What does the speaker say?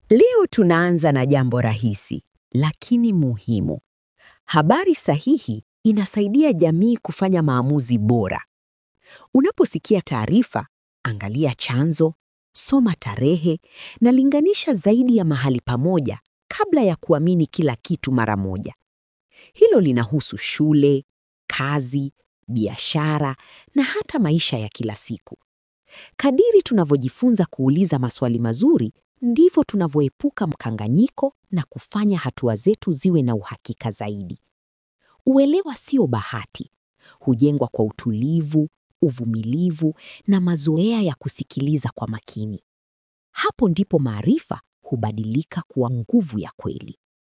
Leo tunaanza na jambo rahisi lakini muhimu. Habari sahihi inasaidia jamii kufanya maamuzi bora. Unaposikia taarifa, angalia chanzo, soma tarehe na linganisha zaidi ya mahali pamoja kabla ya kuamini kila kitu mara moja. Hilo linahusu shule, kazi, biashara na hata maisha ya kila siku. Kadiri tunavyojifunza kuuliza maswali mazuri, ndivyo tunavyoepuka mkanganyiko na kufanya hatua zetu ziwe na uhakika zaidi. Uelewa sio bahati, hujengwa kwa utulivu, uvumilivu na mazoea ya kusikiliza kwa makini. Hapo ndipo maarifa hubadilika kuwa nguvu ya kweli.